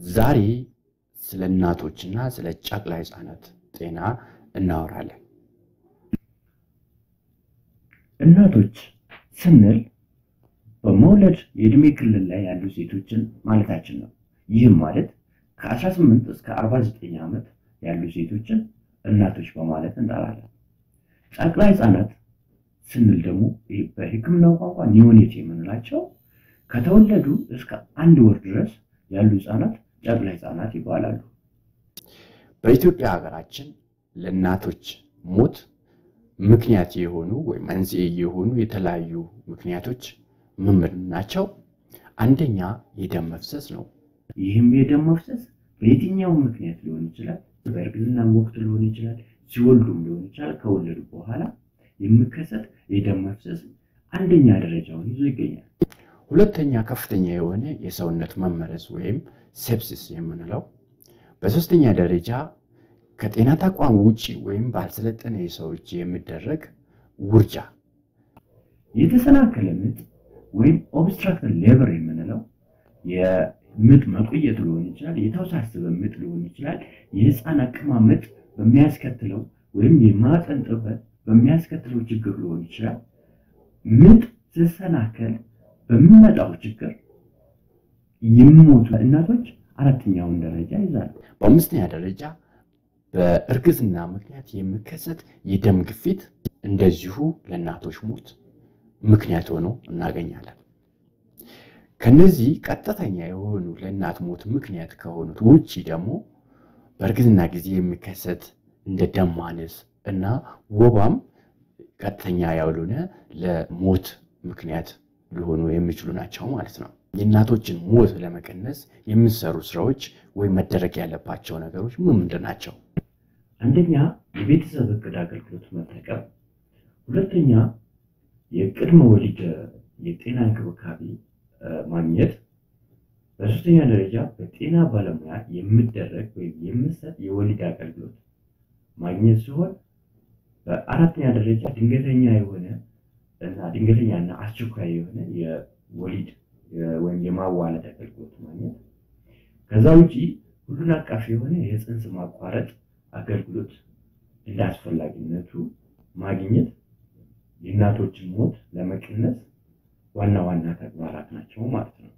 ዛሬ ስለ እናቶችና ስለ ጨቅላ ሕፃናት ጤና እናወራለን። እናቶች ስንል በመውለድ የእድሜ ክልል ላይ ያሉ ሴቶችን ማለታችን ነው። ይህም ማለት ከ18 እስከ 49 ዓመት ያሉ ሴቶችን እናቶች በማለት እንጠራለን። ጨቅላ ሕፃናት ስንል ደግሞ በሕክምናው ቋንቋ ኒዮኔት የምንላቸው ከተወለዱ እስከ አንድ ወር ድረስ ያሉ ሕፃናት ጨቅላ ሕፃናት ይባላሉ። በኢትዮጵያ ሀገራችን ለእናቶች ሞት ምክንያት የሆኑ ወይም መንስኤ የሆኑ የተለያዩ ምክንያቶች ምን ምን ናቸው? አንደኛ የደም መፍሰስ ነው። ይህም የደም መፍሰስ በየትኛውም ምክንያት ሊሆን ይችላል። በእርግዝና ወቅት ሊሆን ይችላል፣ ሲወልዱም ሊሆን ይችላል። ከወለዱ በኋላ የሚከሰት የደም መፍሰስ አንደኛ ደረጃውን ይዞ ይገኛል። ሁለተኛ ከፍተኛ የሆነ የሰውነት መመረዝ ወይም ሴፕሲስ የምንለው። በሶስተኛ ደረጃ ከጤና ተቋም ውጪ ወይም ባልሰለጠነ የሰው እጅ የሚደረግ ውርጃ። የተሰናከለ ምጥ ወይም ኦብስትራክተድ ሌበር የምንለው የምጥ መቆየት ሊሆን ይችላል። የተወሳሰበ ምጥ ሊሆን ይችላል። የህፃን አቀማመጥ በሚያስከትለው ወይም የማህፀን ጥበት በሚያስከትለው ችግር ሊሆን ይችላል። ምጥ ሲሰናከል በሚመጣው ችግር የሚሞቱ እናቶች አራተኛውን ደረጃ ይዛሉ። በአምስተኛ ደረጃ በእርግዝና ምክንያት የሚከሰት የደም ግፊት እንደዚሁ ለእናቶች ሞት ምክንያት ሆኖ እናገኛለን። ከነዚህ ቀጥተኛ የሆኑ ለእናት ሞት ምክንያት ከሆኑት ውጭ ደግሞ በእርግዝና ጊዜ የሚከሰት እንደ ደም ማነስ እና ወባም ቀጥተኛ ያልሆነ ለሞት ምክንያት ሊሆኑ የሚችሉ ናቸው ማለት ነው። የእናቶችን ሞት ለመቀነስ የሚሰሩ ስራዎች ወይም መደረግ ያለባቸው ነገሮች ምን ምንድን ናቸው? አንደኛ የቤተሰብ እቅድ አገልግሎት መጠቀም፣ ሁለተኛ የቅድመ ወሊድ የጤና እንክብካቤ ማግኘት፣ በሶስተኛ ደረጃ በጤና ባለሙያ የሚደረግ ወይም የሚሰጥ የወሊድ አገልግሎት ማግኘት ሲሆን በአራተኛ ደረጃ ድንገተኛ የሆነ እና ድንገተኛና አስቸኳይ የሆነ የወሊድ ወይም የማዋለድ አገልግሎት ማግኘት። ከዛ ውጪ ሁሉን አቃፊ የሆነ የፅንስ ማቋረጥ አገልግሎት እንደ አስፈላጊነቱ ማግኘት የእናቶችን ሞት ለመቀነስ ዋና ዋና ተግባራት ናቸው ማለት ነው።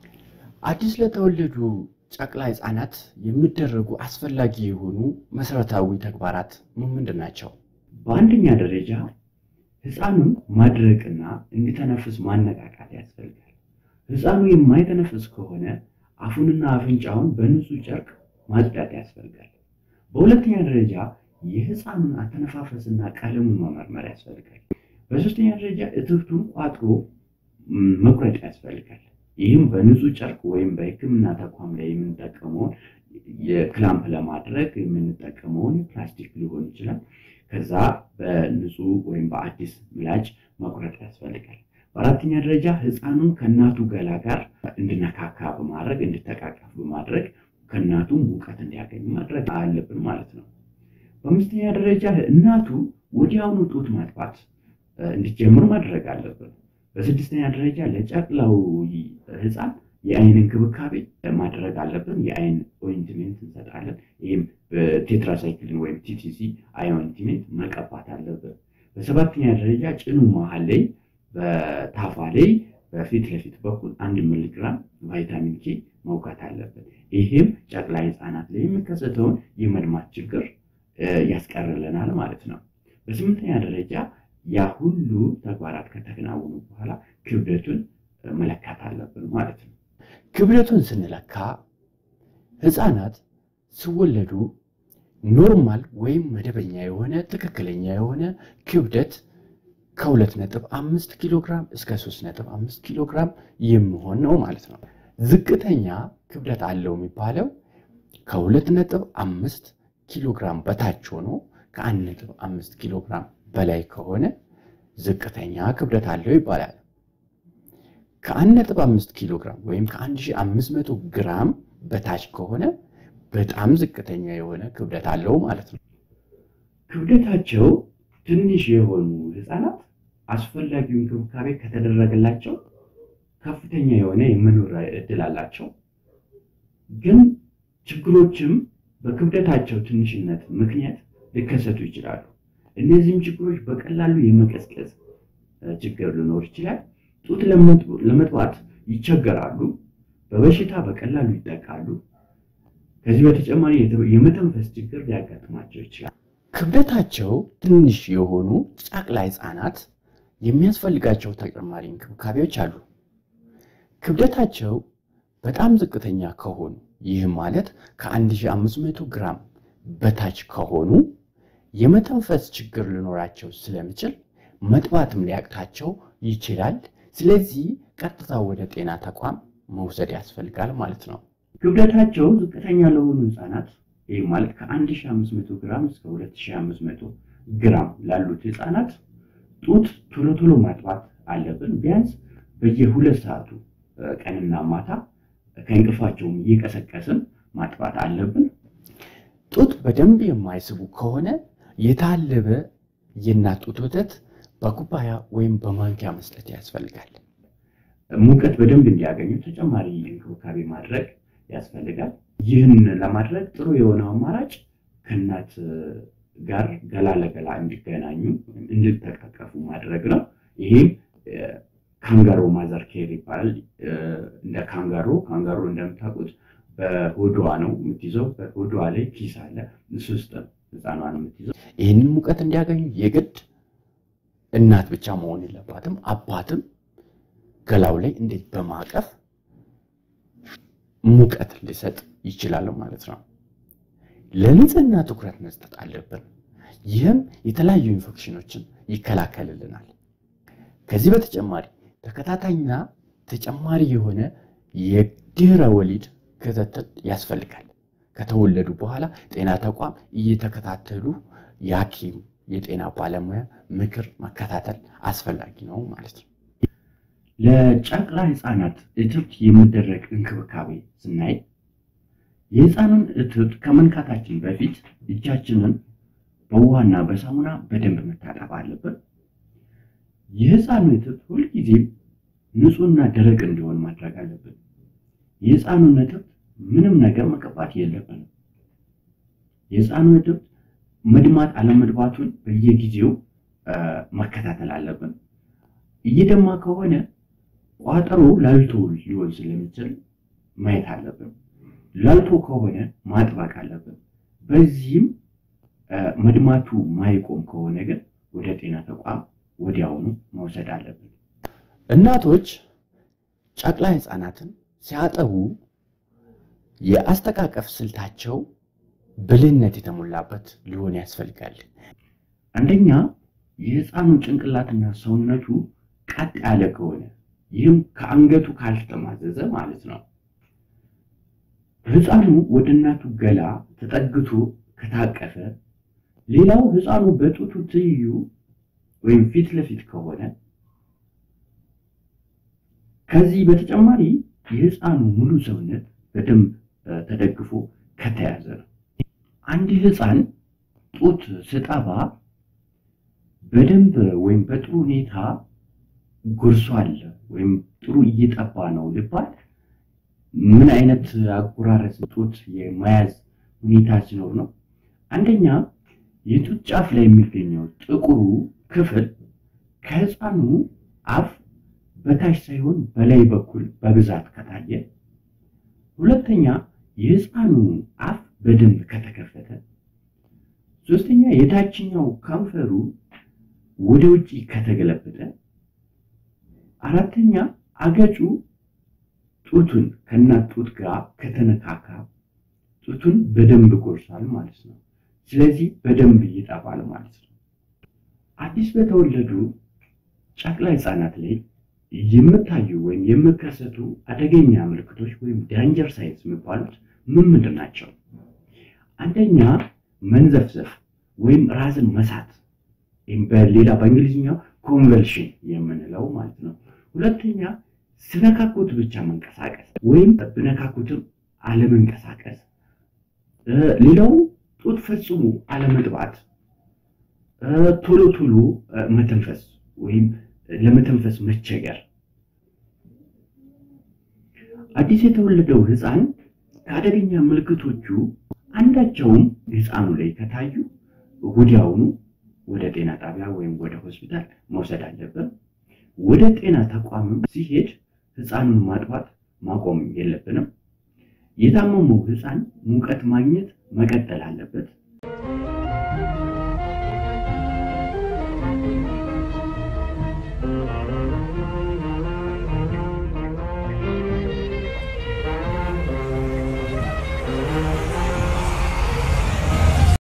አዲስ ለተወለዱ ጨቅላ ሕፃናት የሚደረጉ አስፈላጊ የሆኑ መሰረታዊ ተግባራት ምን ምንድን ናቸው? በአንደኛ ደረጃ ሕፃኑን ማድረቅና እንዲተነፍስ ማነቃቃት ያስፈልጋል። ሕፃኑ የማይተነፍስ ከሆነ አፉንና አፍንጫውን በንጹህ ጨርቅ ማጽዳት ያስፈልጋል። በሁለተኛ ደረጃ የሕፃኑን አተነፋፈስና ቀለሙን መመርመር ያስፈልጋል። በሶስተኛ ደረጃ እትብቱን ቋጥሮ መቁረጥ ያስፈልጋል። ይህም በንጹህ ጨርቅ ወይም በሕክምና ተቋም ላይ የምንጠቀመውን የክላምፕ ለማድረግ የምንጠቀመውን ፕላስቲክ ሊሆን ይችላል። ከዛ በንጹህ ወይም በአዲስ ምላጭ መቁረጥ ያስፈልጋል። በአራተኛ ደረጃ ሕፃኑን ከእናቱ ገላ ጋር እንድነካካ በማድረግ እንድተቃቀፍ በማድረግ ከእናቱ ሙቀት እንዲያገኝ ማድረግ አለብን ማለት ነው። በአምስተኛ ደረጃ እናቱ ወዲያውኑ ጡት ማጥባት እንዲጀምር ማድረግ አለብን። በስድስተኛ ደረጃ ለጨቅላው ሕፃን የአይን እንክብካቤ ማድረግ አለብን። የአይን ኦይንትሜንት እንሰጣለን። ይህም በቴትራሳይክልን ወይም ቲቲሲ አይ ኦይንትሜንት መቀባት አለብን። በሰባተኛ ደረጃ ጭኑ መሀል ላይ በታፋ ላይ በፊት ለፊት በኩል አንድ ሚሊግራም ቫይታሚን ኬ መውጋት አለብን። ይህም ጨቅላ ሕፃናት ላይ የሚከሰተውን የመድማት ችግር ያስቀርልናል ማለት ነው። በስምንተኛ ደረጃ ያ ሁሉ ተግባራት ከተከናወኑ በኋላ ክብደቱን መለካት አለብን ማለት ነው። ክብደቱን ስንለካ ሕፃናት ሲወለዱ ኖርማል ወይም መደበኛ የሆነ ትክክለኛ የሆነ ክብደት ከሁለት ነጥብ አምስት ኪሎ ግራም እስከ ሶስት ነጥብ አምስት ኪሎ ግራም የሚሆን ነው ማለት ነው። ዝቅተኛ ክብደት አለው የሚባለው ከሁለት ነጥብ አምስት ኪሎ ግራም በታች ሆኖ ከአንድ ነጥብ አምስት ኪሎ ግራም በላይ ከሆነ ዝቅተኛ ክብደት አለው ይባላል። ከአንድ ነጥብ አምስት ኪሎ ግራም ወይም ከአንድ ሺህ አምስት መቶ ግራም በታች ከሆነ በጣም ዝቅተኛ የሆነ ክብደት አለው ማለት ነው። ክብደታቸው ትንሽ የሆኑ ህፃናት አስፈላጊው እንክብካቤ ከተደረገላቸው ከፍተኛ የሆነ የመኖር እድል አላቸው። ግን ችግሮችም በክብደታቸው ትንሽነት ምክንያት ሊከሰቱ ይችላሉ። እነዚህም ችግሮች በቀላሉ የመቀዝቀዝ ችግር ሊኖር ይችላል። ጡት ለመጥባት ይቸገራሉ። በበሽታ በቀላሉ ይጠቃሉ። ከዚህ በተጨማሪ የመተንፈስ ችግር ሊያጋጥማቸው ይችላል። ክብደታቸው ትንሽ የሆኑ ጨቅላ ሕፃናት የሚያስፈልጋቸው ተጨማሪ እንክብካቤዎች አሉ። ክብደታቸው በጣም ዝቅተኛ ከሆኑ ይህም ማለት ከ1500 ግራም በታች ከሆኑ የመተንፈስ ችግር ሊኖራቸው ስለሚችል መጥባትም ሊያቅታቸው ይችላል። ስለዚህ ቀጥታ ወደ ጤና ተቋም መውሰድ ያስፈልጋል ማለት ነው። ክብደታቸው ዝቅተኛ ለሆኑ ህፃናት ይህ ማለት ከ1500 ግራም እስከ 2500 ግራም ላሉት ህፃናት ጡት ቶሎ ቶሎ ማጥባት አለብን። ቢያንስ በየሁለት ሰዓቱ ቀንና ማታ ከእንቅልፋቸውም እየቀሰቀስን ማጥባት አለብን። ጡት በደንብ የማይስቡ ከሆነ የታለበ የእናት ጡት ወተት በኩባያ ወይም በማንኪያ መስጠት ያስፈልጋል። ሙቀት በደንብ እንዲያገኙ ተጨማሪ እንክብካቤ ማድረግ ያስፈልጋል። ይህን ለማድረግ ጥሩ የሆነው አማራጭ ከእናት ጋር ገላ ለገላ እንዲገናኙ እንዲተቃቀፉ ማድረግ ነው። ይህም ካንጋሮ ማዘር ኬር ይባላል። እንደ ካንጋሮ ካንጋሮ እንደምታውቁት በሆዷ ነው የምትይዘው። በሆዷ ላይ ኪስ አለ። እሱ ውስጥ ህፃኗ ነው የምትይዘው። ይህንን ሙቀት እንዲያገኙ የግድ እናት ብቻ መሆን የለባትም። አባትም ገላው ላይ እንዴት በማቀፍ ሙቀት ሊሰጥ ይችላል ማለት ነው። ለንጽህና ትኩረት መስጠት አለብን። ይህም የተለያዩ ኢንፌክሽኖችን ይከላከልልናል። ከዚህ በተጨማሪ ተከታታይና ተጨማሪ የሆነ የድህረ ወሊድ ክትትል ያስፈልጋል። ከተወለዱ በኋላ ጤና ተቋም እየተከታተሉ የሐኪም የጤና ባለሙያ ምክር መከታተል አስፈላጊ ነው ማለት ነው። ለጨቅላ ህፃናት እትብት የሚደረግ እንክብካቤ ስናይ የህፃኑን እትብት ከመንካታችን በፊት እጃችንን በውሃና በሳሙና በደንብ መታጠብ አለብን። የህፃኑ እትብት ሁልጊዜም ንጹህና ደረቅ እንዲሆን ማድረግ አለብን። የህፃኑን እትብት ምንም ነገር መቀባት የለብንም። የህፃኑ እትብት መድማት አለመድማቱን በየጊዜው መከታተል አለብን። እየደማ ከሆነ ቋጠሮ ላልቶ ሊሆን ስለሚችል ማየት አለብን። ላልቶ ከሆነ ማጥባቅ አለብን። በዚህም መድማቱ ማይቆም ከሆነ ግን ወደ ጤና ተቋም ወዲያውኑ መውሰድ አለብን። እናቶች ጨቅላ ህፃናትን ሲያጠቡ የአስተቃቀፍ ስልታቸው ብልህነት የተሞላበት ሊሆን ያስፈልጋል። አንደኛ የህፃኑ ጭንቅላትና ሰውነቱ ቀጥ ያለ ከሆነ ይህም ከአንገቱ ካልተጠማዘዘ ማለት ነው። ህፃኑ ወደ እናቱ ገላ ተጠግቶ ከታቀፈ፣ ሌላው ህፃኑ በጡቱ ትይዩ ወይም ፊት ለፊት ከሆነ፣ ከዚህ በተጨማሪ የህፃኑ ሙሉ ሰውነት በደንብ ተደግፎ ከተያዘ ነው። አንድ ህፃን ጡት ስጠባ በደንብ ወይም በጥሩ ሁኔታ ጎርሷል ወይም ጥሩ እየጠባ ነው ልባል ምን አይነት አጎራረስ ጡት የመያዝ ሁኔታ ሲኖር ነው? አንደኛ የጡት ጫፍ ላይ የሚገኘው ጥቁሩ ክፍል ከህፃኑ አፍ በታች ሳይሆን በላይ በኩል በብዛት ከታየ፣ ሁለተኛ የህፃኑ አፍ በደንብ ከተከፈተ፣ ሶስተኛ የታችኛው ከንፈሩ ወደ ውጭ ከተገለበጠ፣ አራተኛ አገጩ ጡቱን ከእናት ጡት ጋር ከተነካካ ጡቱን በደንብ ጎርሷል ማለት ነው። ስለዚህ በደንብ ይጠባል ማለት ነው። አዲስ በተወለዱ ጨቅላ ህፃናት ላይ የምታዩ ወይም የሚከሰቱ አደገኛ ምልክቶች ወይም ዳንጀር ሳይንስ የሚባሉት ምን ምንድን ናቸው? አንደኛ መንዘፍዘፍ ወይም ራስን መሳት በሌላ በእንግሊዝኛው ኮንቨልሽን የምንለው ማለት ነው። ሁለተኛ ስነካኩት ብቻ መንቀሳቀስ ወይም ብነካኩትም አለመንቀሳቀስ። ሌላው ጡት ፈጽሞ አለመጥባት፣ ቶሎ ቶሎ መተንፈስ ወይም ለመተንፈስ መቸገር። አዲስ የተወለደው ህፃን ከአደገኛ ምልክቶቹ አንዳቸውም ሕፃኑ ላይ ከታዩ ወዲያውኑ ወደ ጤና ጣቢያ ወይም ወደ ሆስፒታል መውሰድ አለብን። ወደ ጤና ተቋምም ሲሄድ ሕፃኑን ማጥባት ማቆም የለብንም። የታመመው ሕፃን ሙቀት ማግኘት መቀጠል አለበት።